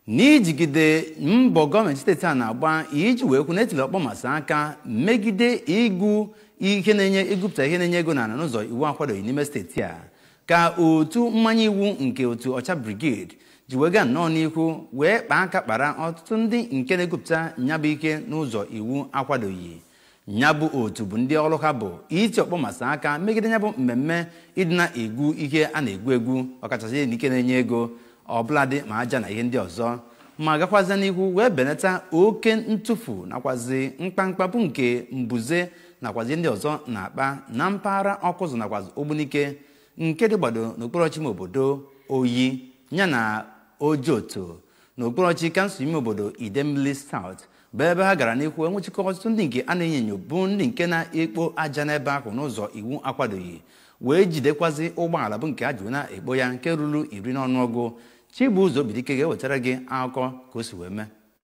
n'ijigide mbọ gọọmenti steeti a na-agba iji wee kwu na etiri ọkpọmasị aka megide ịgụ ihe na-enye ịgụpụta ihe na-enye ego n'ala n'ụzọ iwu akwadoghị n'ime steeti a ka otu mmanye iwu nke otu ọcha brigade ji wega nnọọ n'ihu wee kpaa aka kpara ọtụtụ ndị nke na-egwupụta nyabụ ike n'ụzọ iwu akwadoghị nyabụ otu bụ ndị ọrụ ha bụ iti ọkpọmasị aka megide nyabụ mmemme ịdị na-egwu ihe a na-egwu egwu ọkachasị n'ike na-enye ego ọbụladị ma aja na ihe ndị ọzọ ma gakwazie n'ihu wee benata oke ntụfu nakwazi mkpamkpapụ nke mbuze nakwazi ndị ọzọ na-akpa na mpaghara ọkụzụ nakwazi ogbunike nke dị gbado n'okporochi ime obodo oyi yana ojoto n'okporochi kansụl ime obodo idemmili south bụ ebe ha gara n'ihu enwechikọ ọtụtụ ndị nke a na-enyo enyo bụ ndị nke na-ekpo aja n'ebe ahụ n'ụzọ iwu akwadoghị wee jidekwazi ụgbọala bụ nke a ji na-ekpo ya nke ruru iri n'ọnụọgụ Chibuzo Bidike ga-ewetara gị akụkọ ka o si wee mee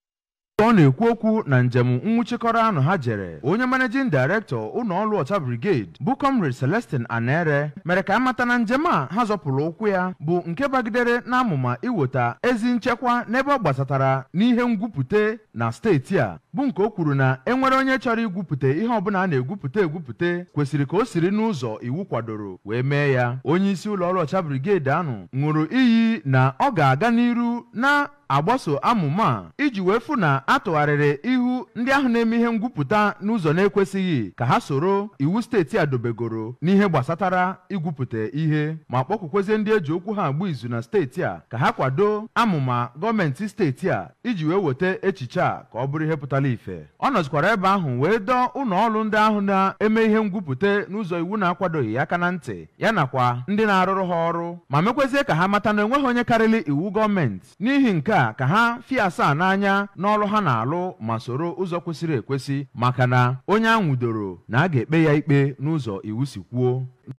ọ na-ekwu okwu na njem nwụchikọrọ anụ ha jere onye managing director ụlọọrụ ọcha brigade bụ comrade celestin anere mere ka amata na njem a ha zọpụrụ ụkwụ ya bụ nke bagidere n'amụma iweta ezi nchekwa n'ebe ọ gbasatara n'ihe ngwupụte na steeti a bụ nke o kwuru na enwere onye chọrọ igwupụta ihe ọbụla a na-egwupụta egwupụta kwesịrị ka o siri n'ụzọ iwu kwadoro wee mee ya onye isi ụlọọrụ ọcha brigade ahụ ṅụrụ iyi na ọ ga-aga n'iru na agbaso amụma a iji wee fụ na atụgharịrị ihu ndị ahụ na-eme ihe ngwupụta n'ụzọ na-ekwesịghị ka ha soro iwu steeti a dobegoro n'ihe gbasatara igwupụta ihe ma kpọkwukwezie ndị eji okwu ha agba izu na steeti a ka ha kwado amụma gọọmenti steeti a iji wee weta echiche a ka ọ bụrụ ihe pụtara ife ọ nọzikwara ebe ahụ wee dọọ ụlọ ọrụ ndị ahụ na-eme ihe ngwupụta n'ụzọ iwu na-akwadoghị aka na ntị ya nakwa ndị na-arụrụ ha ọrụ ma mekwezie ka ha mata na enweghị onye karịrị iwu gọọmenti n'ihi nke a ka ha fie asaa n'anya n'ọrụ ha na-alụ ma soro ụzọ kwesịrị ekwesị maka na onye a nwụdoro na a ga-ekpe ya ikpe n'ụzọ iwu si kwuo